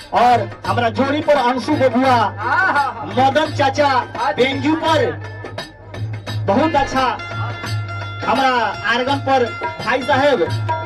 और हमारा जोड़ी पर अंशु बबुआ आहा मदन चाचा बेंजू पर बहुत अच्छा हमारा आर्गन पर भाई साहेब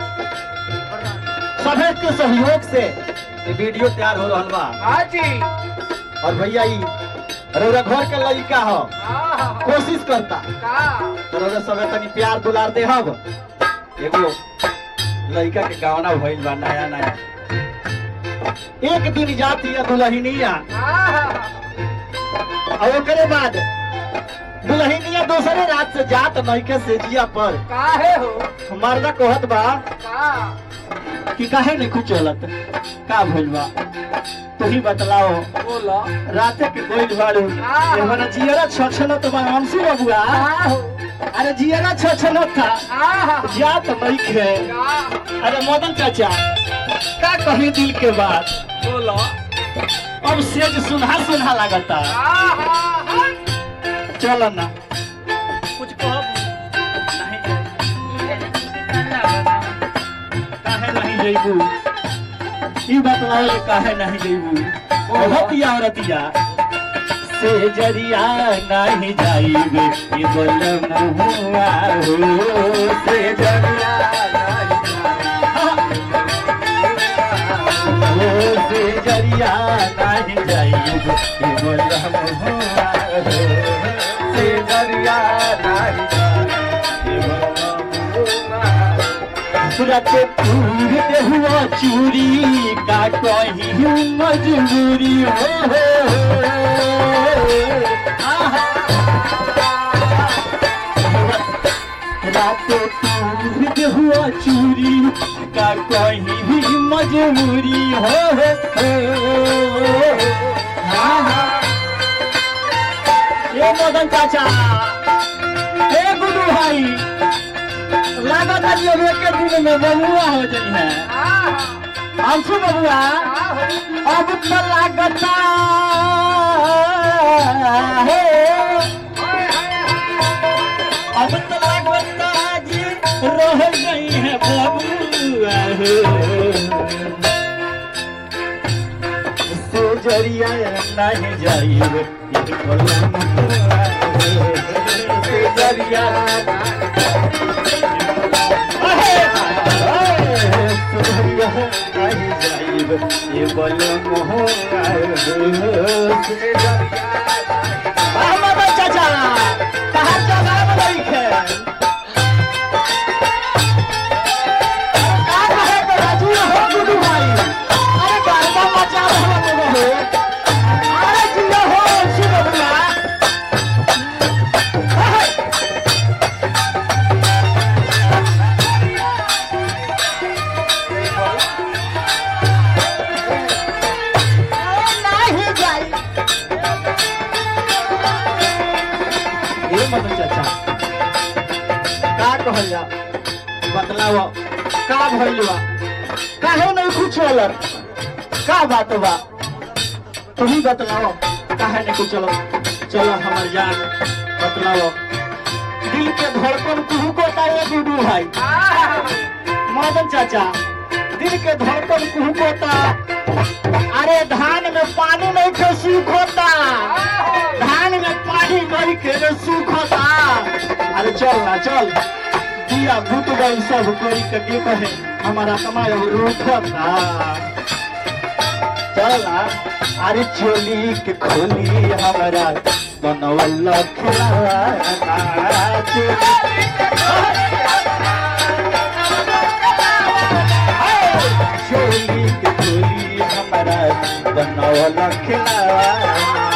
सभी के सहयोग से ये वीडियो तैयार हो रहा बा हाँ जी और भैया ई रौरा घर के लड़का हो आहा कोशिश करता का तो रौरा सबे तनी प्यार दुलार दे हब एगो लड़का के गावना भइल बा नया नया एक दिन जाती है दुल्हनिया आहा और ओकरे बाद दुल्हनिया दूसरे रात से जात नइके से जिया पर काहे हो मर्दा कहत बा का कि काहे नहीं कुछ चलत का भइल बा तू ही बतलाओ बोलो राते के कोई बाड़ू हाँ। एमना जियरा छछलत बा अंशु बबुआ का हो अरे जियरा छछलत था आहा जात नइखे का अरे मदन चाचा का कही दिल के बात बोलो अब सेज सुनहा सुनहा लागता आहा चल ना कुछ कहब काहे नहीं जइबू ई बतलाओ जे काहे नहीं जइबू औरतिया औरतिया से जरिया नहीं जाइबे ई बोल मुहुआ हो से जरिया हो से जरिया नहीं जाइबे ई बोल मुहुआ हो से जरिया नहीं जाइबे ई बोल रत पूरते हुआ चूरी का कहीं मजबूरी हो आहा। रात पूरते हुआ चूरी का कहीं भी मजबूरी हो आहा। ए मदन चाचा ए गुडू भाई लागत है अब एक दिन में बबुआ हो जाई है आहा अंशु बबुआ अब तो लागता है अब तो लागता जी रह गई है बबुआ हो से जरिया नहीं जाइब ये कलम से जरिया ये बल मोह चाचा कहा चला है का कहे तो राजू हो गुडू भाई अरे गरबा मचा रहा हो अरे जिया हो शिव बबुआ नहीं जाई ये मदन चाचा का कहल जा बतलाव का भइल बा काहे नहीं कुछ होलर का बात बा तू ही बतलाओ काहे नहीं कुछ चलो चलो हमर जान बतलाओ दिल के धड़कन कुहू को ताए गुडू भाई मदन चाचा दिल के धड़कन कुहू को ता अरे धान में पानी नहीं के सूख होता धान में पानी नहीं के रे सूख होता अरे चल ना चल दिया भूत गई सब कोई के के कहे हमारा कमाई अब रूठता चल ना अरे चोली के खोली हमारा बनवल खिलावा चोली के खोली हमारा बनवल खिलावा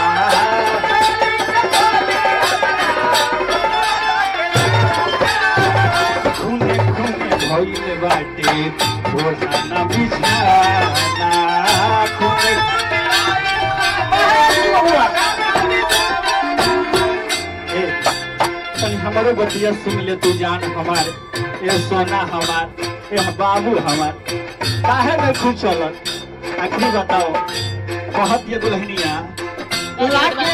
खूने खूने भइल बाटे ओढ़ाना बिछाना खूने ए, तनी हमरो बतिया सुन ले तू जान हमार ए सोना हमार ए बाबू हमार काहे में खुश चलत आखिरी बताओ कहत ये दुल्हनिया लागे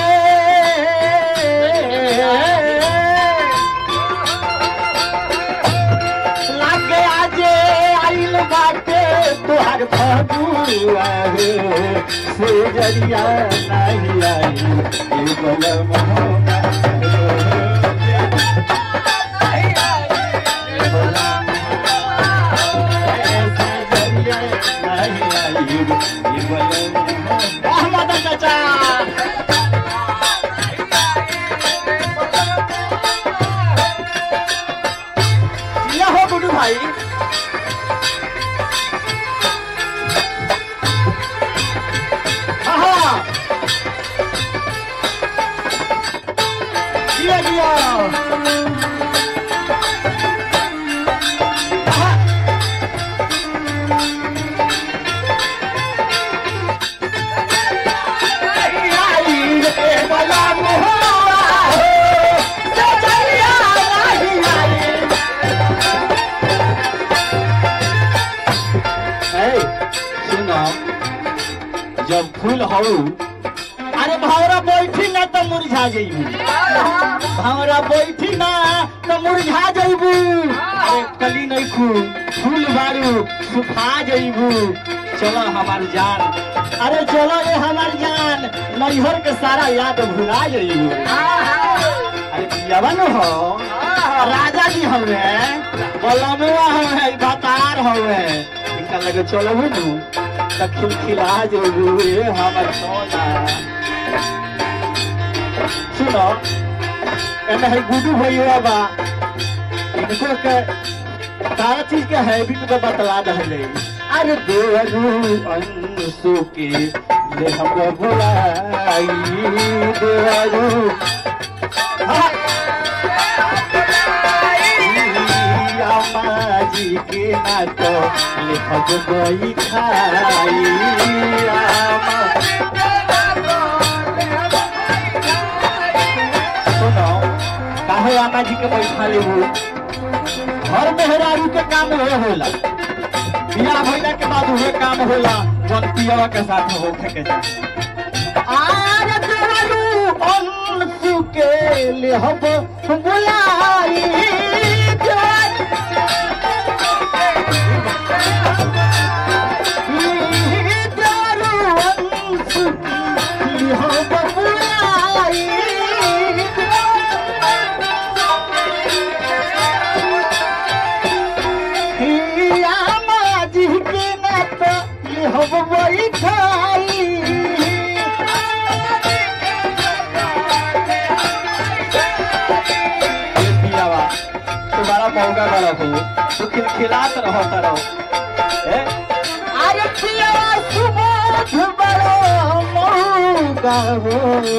लागे आजे आइल बाटे तुहार भगुआ हो से जरिया नहीं आई ये बलम हो अहमद चाचा ये हो गुडू भाई हाँ दिया दिया हाँ। आई रे बला मोहरा हो, सजलिया नहीं आई। ए, सुनो जब फूल हऊ अरे भावरा बैठी ना तो मुरझा जइबू भावरा बैठी ना तो मुरझा जइबू अरे कली नहीं खू फूल बारू सुखा जइबू चलो हमार जान अरे चलो ये हमार जान नैहर के सारा याद भुला जइबू अरे पियावन हो राजा जी हवे बलमुआ हवे बतार हवे इनका लगे चलो नु त खिलखिला जइबू ये हमर सोना सुनो एमे है गुडू भैया बा इनको के सारा चीज के हैबिट को बतला दहले अरे देवरू अंशु के ले हम बुलाई देवरू हाँ। अम्मा जी के नाच लिखब गई खाई अम्मा सुनो काहे आमा जी के बैठा लेबू घर मेहरारू के काम उहे होला बियाह भइला के बाद उहे काम होला जौन पियवा के साथ होखे के चाही आर देवरू अंशु के लेहब बुलाई देवरू अंशु के लेहब बुलाई हिया माजी के नात ये हब वही खाई ये पियावा तुम्हारा मौका बड़ा हो तू खिलखिलात रहता रहो ए अरे पियावा सुबह बड़ा मौका हो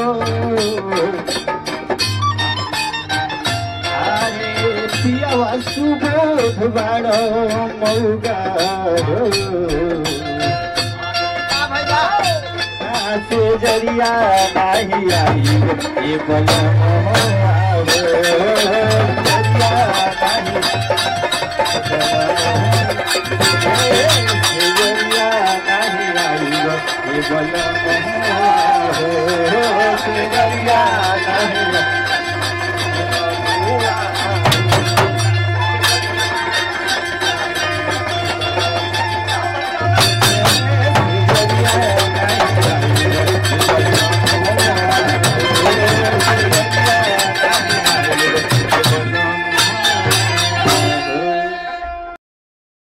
अरे पियावा सुबोध बड़ो मौगा से जरिया नहीं आई ये बल जरिया नहीं जरिया नहीं आई ये बल जरिया नहीं